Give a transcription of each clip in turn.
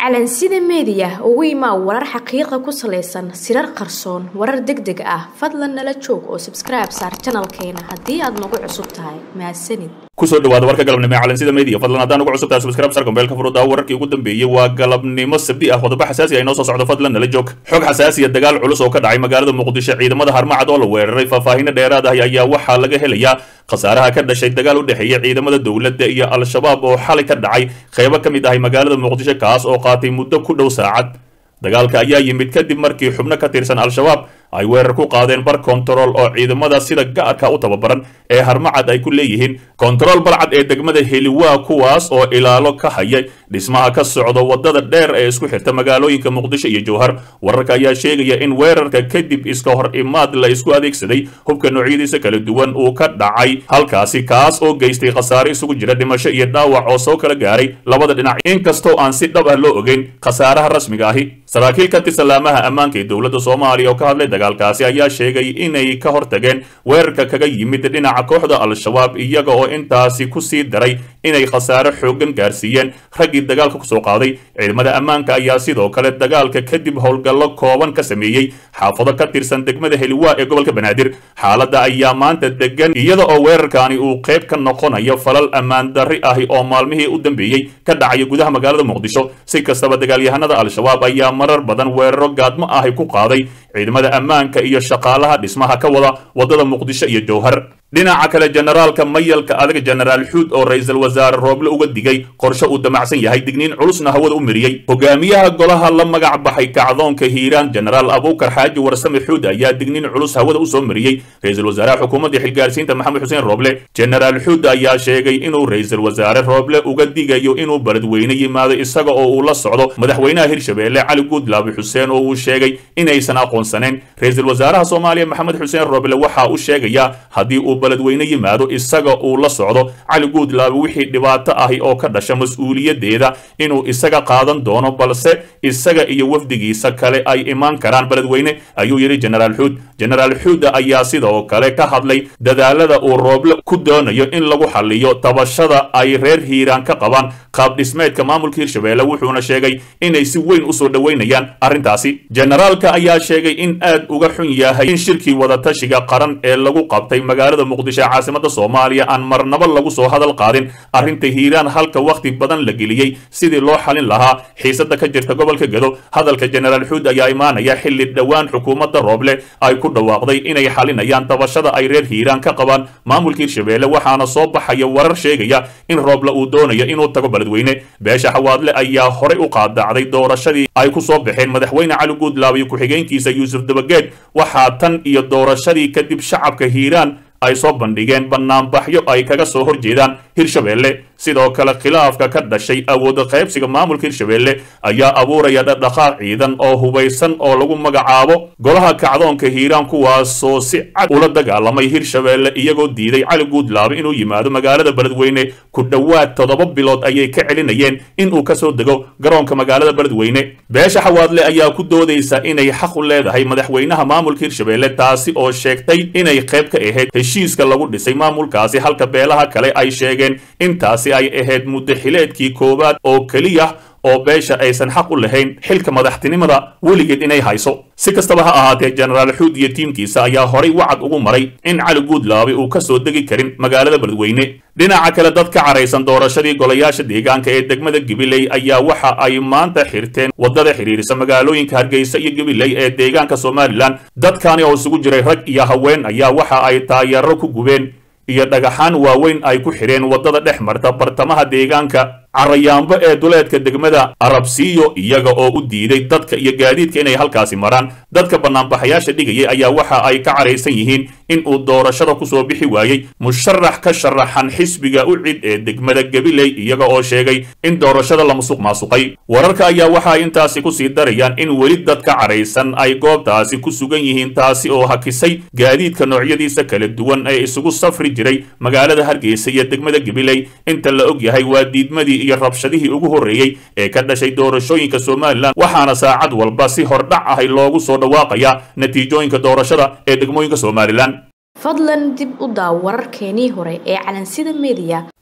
calansida meediya ugu imaa warar xaqiiqa ku salaysan sirar qarsoon warar deg deg ah fadlan nala joog oo sabskribe saar janalkeena haddii aad nagu cusub tahay mahadsanid kusoo dhawaada warka galabnimo ee calansida media fadlan haddaan ugu cusubtahay subscribe sar gombeelka furuddaa wararkii ugu dambeeyey waa galabnimo sabdi ah qodobo xasaasi ah inoo soo socdo fadlan nala joog xog xasaasiya dagaal culus oo ka dhacay magaalada muqdisho ciidamada harmacad oo la weeraray faahfaahinno dheeraad ah ayaa waxaa laga helayaa khasaaraha ka dhashay dagaal u dhexeeya ciidamada dowladda iyo al-shabaab oo xalay ka dhacay qeybo ka mid ahay magaalada muqdisho kaas oo qaatay muddo ku dhow saacad dagaalka ayaa yimid kadib markii xubno ka tirsan al-shabaab ay weerar ku qaadeen bar kontarool oo ciidamada sida gaarka u tababaran ee harmacad ay ku leeyihiin kontarool balcad ee degmada heliwaa kuwaas oo ilaalo ka haya dhismaha ka socda wadada dheer ee isku xirta magaalooyinka muqdisho iyo jowhar wararka ayaa sheegaya in weerarka kadib iska hor imaad la isku adeegsaday hubka noocyadiisa kala duwan uu ka dhacay halkaasi kaas oo geystay khasaare isugu jira dhimasho iyo dhaawac oo soo kala gaaray labada dhinac inkastoo aan si dhab ah loo ogeyn khasaaraha rasmiga ahi saraakiil ka tirsan laamaha ammaanka ee dowladda soomaaliya oo ka hadlay dagaalkaasi ayaa sheegay inay ka hortageen weerarka kaga yimid dhinaca kooxda al-shabaab iyaga oo intaasi ku sii daray inay khasaare xooggan gaarsiiyeen raggii dagaalka kusoo qaaday ciidamada ammaanka ayaa sidoo kale dagaalka kadib howlgallo kooban ka sameeyey xaafado ka tirsan degmada heliwaa ee gobolka banaadir xaaladda ayaa maanta degan iyada oo weerarkaani uu qayb ka noqonayo falal ammaan darri ahi oo maalmihii u dambeeyey ka dhacaya gudaha magaalada muqdisho si kastaba dagaalyahanada al-shabaab ayaa marar badan weeraro gaadmo ahi ku qaaday ciidamada ammaanka iyo shaqaalaha dhismaha ka wada wadada muqdisho iyo jowhar dhinaca kale generaalka mayalka adag genaraal xuud oo ra-iisul wasaare rooble uga digay qorshe uu damacsan yahay digniin culusna hawada u miriyey hogaamiyaha golaha la magac baxay kacdoonka hiiraan genaraal abuukar xaaji warsame xuud ayaa digniin culus hawada usoo mariyey ra-iisul wasaaraha xukuumadda xilgaarsiinta maxamed xuseen rooble genaraal xuud ayaa sheegay inuu ra-iisul wasaare rooble uga digayo inuu beledweyne yimaado isaga oo uu la socdo madaxweynaha hirshabeelle cali guudlaabi xuseen oo uu sheegay inaysan aqoonsaneen ra-iisul wasaaraha soomaaliya maxamed xuseen rooble waxa uu sheegayaa haddii uu beledweyne yimaado isaga uu la socdo cali guudlaabi wixii dhibaato ahi oo ka dhasha mas-uuliyaddeeda inuu isaga qaadan doono balse isaga iyo wafdigiisa kale ay imaan karaan beledweyne ayuu yidhi genaraal xuud genaraal xuuda ayaa sidoo kale ka hadlay dadaalada uu rooble ku doonayo in lagu xaliyo tabashada ay reer hiiraan ka qabaan qaab dhismeedka maamulka hirshabeelle wuxuuna sheegay inay si weyn usoo dhoweynayaan arrintaasi generaalka ayaa sheegay in aad uga xun yahay in shirkii wadatashiga qaran ee lagu qabtay magaalada muqdisho ee caasimada soomaaliya aan marnaba lagu soo hadal qaadin arrinta hiiraan halka wakhti badan la geliyey sidii loo xalin lahaa xiisada ka jirta gobolka gedo hadalka genaraal xuud ayaa imaanaya xilli dhowaan xukuumadda rooble ay ku dhawaaqday inay xalinayaan dabashada ay reer hiiraan ka qabaan maamulka hirshabeelle waxaana soo baxaya warar sheegaya in rooble uu doonayo inuu tago beledweyne beesha xawaadle ayaa horey u qaadacday doorashadii ay ku soo baxeen madaxweyne cali guudlaab iyo ku-xigeenkiisa yuusuf dabageed waxaa tan iyo doorashadii kadib shacabka hiiraan ay soo bandhigeen banaanbaxyo ay kaga soo horjeedaan hirshabeelle sidoo kale khilaafka ka dhashay awooda qaybsiga maamulka hirshabeelle ayaa abuuraya dhaqdhaqaaq ciidan oo hubaysan oo lagu magacaabo golaha kacdoonka hiiraan kuwaasoo si cad ula dagaalamay hirshabeelle iyagoo diiday cali guudlaabe inuu yimaado magaalada beledweyne ku dhowaad toddoba bilood ayay ka celinayeen inuu kasoo dego garoonka magaalada beledweyne beesha xawaadle ayaa ku doodaysa inay xaq u leedahay madaxweynaha maamulka hirshabeelle taasi oo sheegtay inay qayb ka ahayd heshiiska lagu dhisay maamulkaasi halka beelaha kale ay sheegeen intaasi ay ahayd muddo xileedkii koowaad oo keliya oo beesha aysan xaq u lahayn xilka madaxtinimada weligeed inay hayso si kastaba ha ahaatee genaraal xuud iyo tiimkiisa ayaa horay wacad ugu maray in cali guudlaabe uu ka soo degi karin magaalada beledweyne dhinaca kale dad ka caraysan doorashadii golayaasha deegaanka ee degmada gabiley ayaa waxa ay maanta xirteen waddada xidhiirisa magaalooyinka hargeysa iyo gabiley ee deegaanka somalilan dadkani oo isugu jiray rag iyo haween ayaa waxa ay taayaro ku gubeen iyo dhagaxaan waaweyn ay ku xidheen waddada dhex marta bartamaha deegaanka carayaambo ee duleedka degmada arabsiiyo iyaga oo u diiday dadka iyo gaadiidka inay halkaasi maraan dadka banaanbaxayaasha dhigayay ayaa waxa ay ka caraysan yihiin in uu doorashada kusoo bixi waayey musharax ka sharaxan xisbiga u cid ee degmada gabiley iyaga oo sheegay in doorashada la musuq maasuqay wararka ayaa waxa ay intaasi kusii darayaan in weli dad ka caraysan ay goobtaasi ku sugan yihiin taasi oo hakisay gaadiidka noocyadiisa kala duwan ee isugu safri jiray magaalada hargeysa iyo degmada gabiley inta la og yahay waa diidmadii iyo rabshadihii ugu horreeyey ee ka dhashay doorashooyinka somalilan waxaana saacad walba si hordhac ahay loogu soo dhawaaqayaa natiijooyinka doorashada ee degmooyinka somalilan fadlan dib u daaw wararkeenii hore ee calansida meediya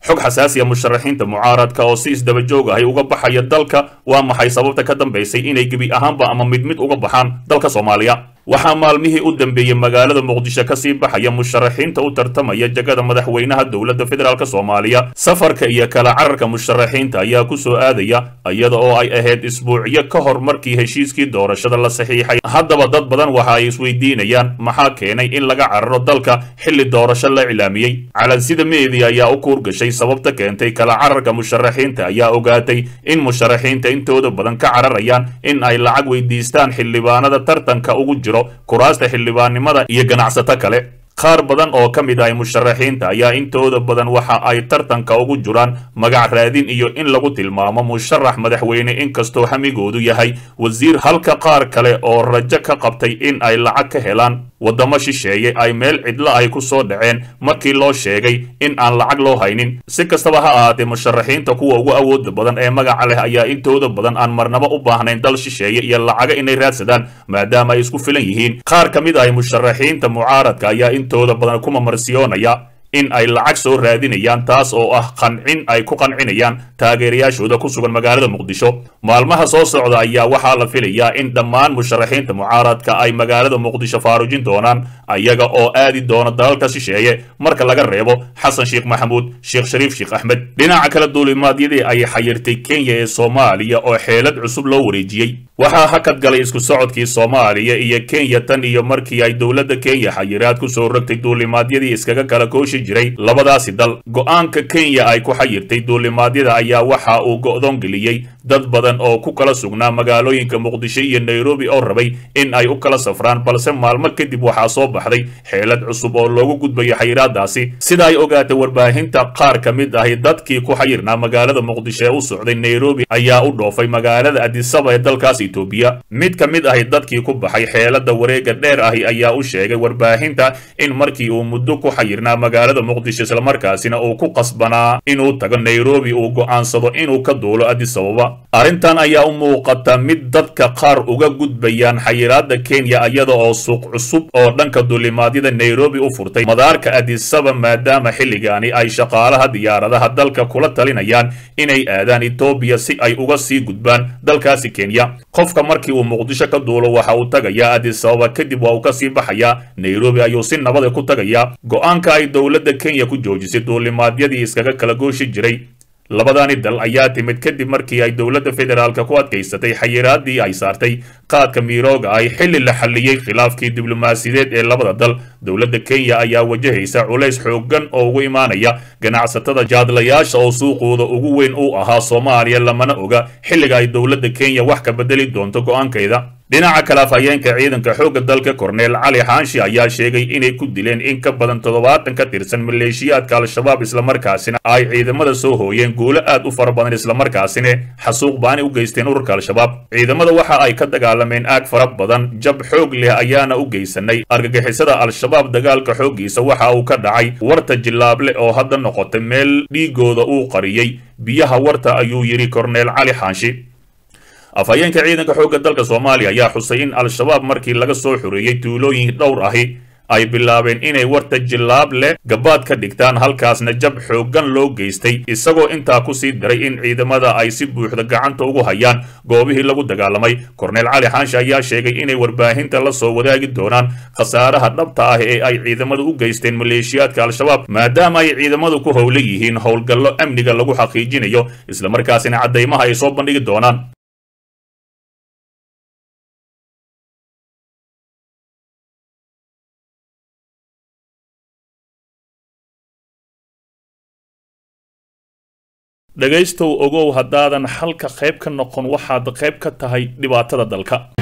xog xasaasiya musharaxiinta mucaaradka oo si isdaba joog ahay uga baxaya dalka waa maxay sababta ka dambaysay inay gebi ahaanba ama mid mid uga baxaan dalka soomaaliya waxaa maalmihii u dambeeyey magaalada muqdisho kasii baxaya musharaxiinta u tartamaya jagada madaxweynaha dowladda federaalk soomaaliya safarka iyo kala cararka musharaxiinta ayaa ku soo aadaya iyada oo ay ahayd isbuucyo ka hor markii heshiiskii doorashada la saxiixay haddaba dad badan waxa ay isweydiinayaan maxaa keenay in laga cararo dalka xilli doorasho la iclaamiyey calansida media ayaa u kuurgashay sababta keentay kala cararka musharaxiinta ayaa ogaatay in musharaxiinta intooda badan ka cararayaan in ay lacag weydiistaan xildhibaanada tartanka ugu jiro kuraasta xildhibaannimada iyo ganacsato kale qaar badan oo ka mid ah musharaxiinta ayaa intooda badan waxa ay tartanka ugu jiraan magac raadin iyo in lagu tilmaamo musharax madaxweyne inkastoo hamigoodu yahay wasiir halka qaar kale oo rajo ka qabtay in ay lacag ka helaan waddamo shisheeye ay meel cidlo ay ku soo dhaceen markii loo sheegay in aan lacag loo haynin si kastaba ha ahaatee musharaxiinta kuwa ugu awooda badan ee magaca leh ayaa intooda badan aan marnabo u baahnayn dal shisheeye iyo lacaga inay raadsadaan maadaama ay isku filan yihiin qaar ka mid ah musharaxiinta mucaaradka ayaa intooda badan kuma marsiyoonaya in ay lacag soo raadinayaan taas oo ah qancin ay ku qancinayaan taageerayaashooda ku sugan magaalada muqdisho maalmaha soo socda ayaa waxaa la filayaa in dhammaan musharaxiinta mucaaradka ay magaalada muqdisho faarujin doonaan ayaga oo aadi doona dalalka shisheeye marka laga reebo xasan sheekh maxamuud sheekh shariif sheekh axmed dhinaca kale duulimaadyadii ay xayirtay kenya ee soomaaliya oo xeelad cusub loo wareejiyey waxaa hakad galay isku socodkii soomaaliya iyo kenya tan iyo markii ay dowladda kenya xayiraad ku soo rogtay duulimaadyadii iskaga kala kooshi jiray labadaasi dal go-aanka kenya ay ku xayirtay duulimaadyada ayaa waxa uu go'doon geliyey dad badan oo ku kala sugnaa magaalooyinka muqdisho iyo nairobi oo rabay in ay u kala safraan balse maalmo kadib waxaa soo baxday xeelad cusub oo loogu gudbayo xayiraadaasi sida ay ogaatay warbaahinta qaar ka mid ahi dadkii ku xayirnaa magaalada muqdisho ee u socday nairobi ayaa u dhoofay magaalada adisaba ee dalkaas etoobiya mid ka mid ahi dadkii ku baxay xeelada wareega dheer ahi ayaa u sheegay warbaahinta in markii uu muddo ku xayirnaa magaalada muqdisho islamarkaasina uu ku qasbanaa inuu tago nairobi uu go'aansado inuu ka duulo adisababa arrintan ayaa u muuqata mid dadka qaar uga gudbayaan xayiraada kenya iyada oo suuq cusub oo dhanka duulimaadyada nairobi u furtay madaarka adisaba maadaama xilligaani ay shaqaalaha diyaaradaha dalka kula talinayaan inay aadaan etoobiya si ay uga sii gudbaan dalkaasi kenya qofka markii uu muqdisho ka duulo waxa uu tagayaa adisababa kadib waa uu ka sii baxayaa nairobi ayuu si nabada ku tagayaa go-aanka ay dowladda kenya ku joojisay duulimaadyadii iskaga kala gooshi jiray labadaani dal ayaa timid kadib markii ay dowladda federaalka ku adkaysatay xayiraadii ay saartay qaadka miirooga ay xilli la xalliyey khilaafkii diblomaasiyadeed ee labada dal dowladda kenya ayaa wajahaysa culays xooggan oo ugu imaanaya ganacsatada jaadlayaasha oo suuqooda ugu weyn uu ahaa soomaaliya lamana oga xilliga ay dowladda kenya wax ka bedeli doonto go-aankeeda dhinaca kale afhayeenka ciidanka xoogga dalka korneel cali xaanshi ayaa sheegay inay ku dileen in ka badan toddobaatan ka tirsan maleeshiyaadka al-shabaab islamarkaasina ay ciidamada soo hooyeen guulo aad u fara badan islamarkaasina xasuuq baani u geysteen ururka al-shabaab ciidamada waxa ay ka dagaalameen aag fara badan jab xoog leh ayaana u geysanay argagixisada al-shabaab dagaalka xooggiisa waxa uu ka dhacay warta jilaable oo hadda noqotay meel dhiigooda uu qariyey biyaha warta ayuu yidhi korneel cali xaanshi afhayeenka ciidanka xoogga dalka soomaaliya ayaa xusay in al-shabaab markii laga soo xoreeyey tuulooyin dhowr ahi ay bilaabeen inay warta jilaab leh gabaad ka dhigtaan halkaasna jab xooggan loo geystay isagoo intaa ku sii daray in ciidamada ay si buuxda gacanta ugu hayaan goobihii lagu dagaalamay korneel cali xaanshe ayaa sheegay inay warbaahinta la soo wadaagi doonaan khasaaraha dhabta ah ee ay ciidamadu u geysteen maleeshiyaadka al-shabaab maadaama ay ciidamadu ku howla yihiin howlgallo amniga lagu xaqiijinayo islamarkaasina caddaymaha ay soo bandhigi doonaan dhegaystow ogow haddaadan xalka qayb ka noqon waxaad qayb ka tahay dhibaatada dalka